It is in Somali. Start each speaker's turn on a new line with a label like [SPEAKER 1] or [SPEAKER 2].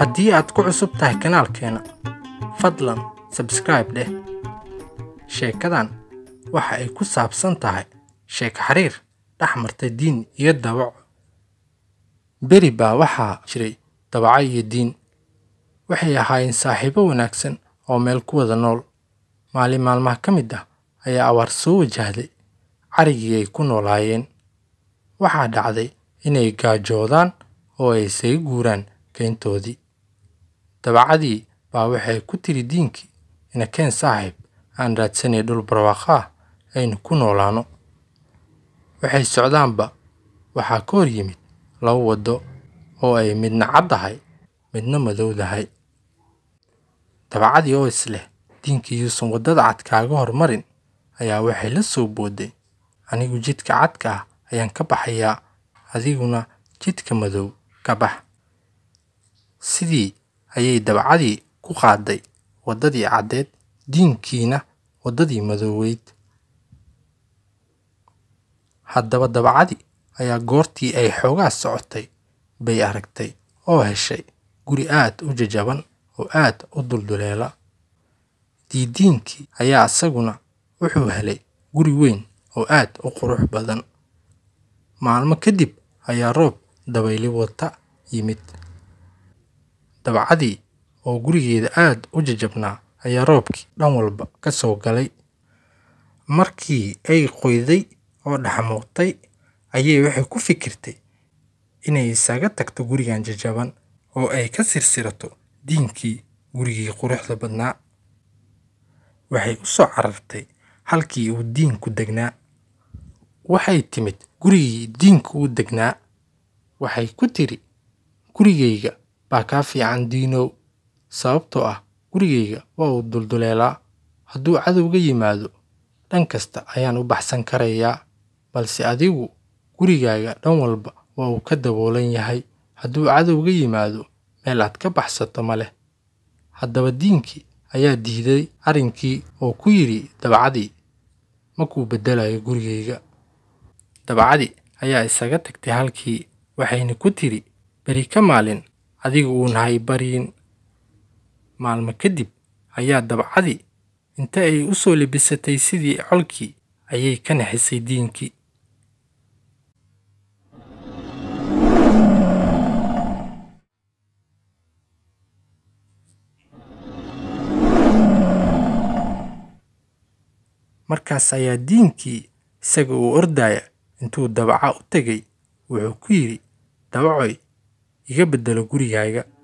[SPEAKER 1] haddii aad ku cusub tahay kanaalkeena fadlan sabscribe dheh sheekadan waxa ay ku saabsan tahay sheeko xiriir dhex marta diin iyo dabaco beri baa waxaa jiray dabaco iyo diin waxay ahaayeen saaxiibo wanaagsan oo meel ku wada nool maalin maalmaha ka mid ah ayaa abaar soo wajahday carigii ay ku noolaayeen waxaa dhacday inay gaajoodaan oo ay isaga guuraan keyntoodii dabacadii baa waxay ku tiri diinkii inakeen saaxiib aan raadsanay dhul barwaaqo ah aynu ku noolaano waxay socdaanba waxaa ka hor yimid laba waddo oo ay midna caddahay midna madowdahay dabacadii oo isleh diinkii yuusan waddada cad kaaga hormarin ayaa waxay la soo boodday anigu jidka cadka ah ayaan ka baxayaa adiguna jidka madow ka bax sidii ayay dabacadii ku qaaday waddadii caddeed diinkiina waddadii madooweyd haddaba dabacadii ayaa goortii ay xoogaa socotay bay aragtay oo heshay guri aad u jajaban oo aad u dulduleela diidiinkii ayaa isaguna wuxuu helay guri weyn oo aad u qurux badan maalmo kadib ayaa roob dabayli wata yimid dabacadii oo gurigeeda aad u jajabnaa ayaa roobkii dhan walba ka soo galay markii ay qoyday oo dhaxmuuqtay ayay waxay ku fikirtay inay isaga tagto gurigan jajaban oo ay ka sirsirato diinkii gurigii quruxda badnaa waxay u soo carartay halkii uu diinku degnaa waxay timid gurigii diinku uu degnaa waxay ku tiri gurigayga baa kaa fiican diinow sababtoo ah gurigayga waa uu dulduleelaa hadduu cadowga yimaado dhan kasta ayaan u baxsan karayaa balse adigu gurigaaga dhan walba waa uu ka daboolan yahay hadduu cadowga yimaado meel aad ka baxsato ma leh haddaba diinkii ayaa diiday arrinkii oo ku yidhi dabacadii makuu beddelayo gurigayga dabacadii ayaa isaga tagtay halkii waxayna ku tiri beri ka maalin adiga uun hay baryin maalmo kadib ayaa dabacadii inta ay u soo lebisatay sidii colkii ayay ka naxisay diinkii markaas ayaa diinkii isaga uu ordaya intuu dabaca u tegay wuxuu ku yidhi dabacoy iga beddelo gurigaaga